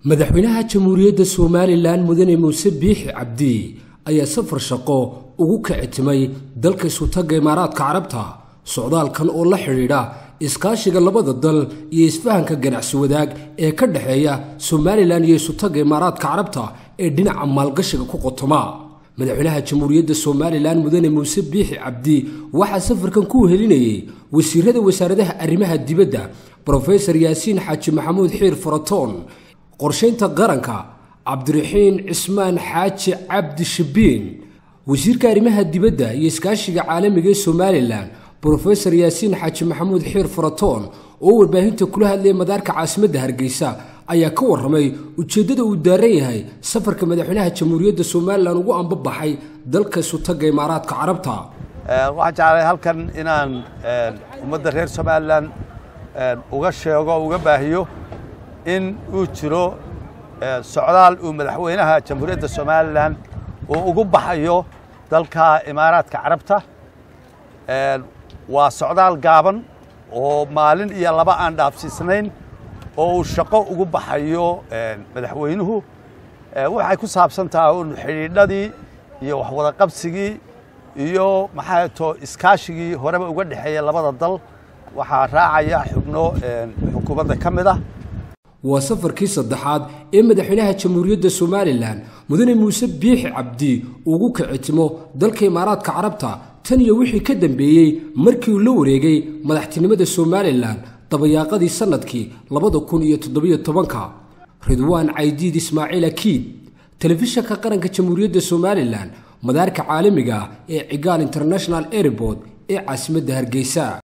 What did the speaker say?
madaxweynaha jamhuuriyadda somalilan mudane muuse biixi cabdi ayaa safar shaqo ugu kicitimay dalka isutagga imaaraadka carabta socdaalkan oo la xidhiidha iskaashiga labada dal iyo isfahanka ganacsi wadaag ee ka dhexeeya somalilan iyo isutagga imaaraadka carabta ee dhinaca maalgashiga ku qotoma madaxweynaha jamhuuriyadda somalilan mudane muuse biixi cabdi waxaa safarkan ku helinayay wasiirada wasaaradaha arrimaha dibadda brofesor yaasiin xaaji maxamuud xiir faratoon qorshaynta qaranka cabdiraxiin cismaan xaaji cabdi shabiin wasiirka arrimaha dibadda iyo iskaashiga caalamiga ee somalilan brofesor yaasiin xaaji maxamuud xiir faratoon oo warbaahinta kula hadlayay madaarka caasimadda hargeysa ayaa ka warramay ujeeddada uu daaran yahay safarka madaxweynaha jamhuuriyadda somalilan ugu ambabaxay dalka isutagga imaaraadka carabta waxaan jeclay halkan inaan ummadda reer somalilan uga sheego uga baahiyo in uu jiro socdaal uu madaxweynaha jamhuuriyadda somalilan uu ugu baxayo dalka imaaraadka carabta waa socdaal gaaban oo maalin iyo laba aan dhaafsiisnayn oo uu shaqo ugu baxayo madaxweynuhu waxay ku saabsan tahay un xidhiidhadii iyo waxwadaqabsigii iyo maxaa to iskaashigii horeba uga dhexeeya labada dal waxaa raacaya xubno xukuumadda ka mid ah waa safarkii saddexaad ee madaxweynaha jamhuuriyadda somalilan mudane muuse biixi cabdi ugu kicitimo dalka imaaraadka carabta tan iyo wixii ka dambeeyey markii uu la wareegay madaxtinimada somalilan dabayaaqadii sannadkii labada kun iyo toddobiyo tobanka ridwaan caydiid ismaaciil akiid telefishanka qaranka jamhuuriyadda somalilan madaarka caalamiga ah ee cigaal international airport ee caasimadda hargeysa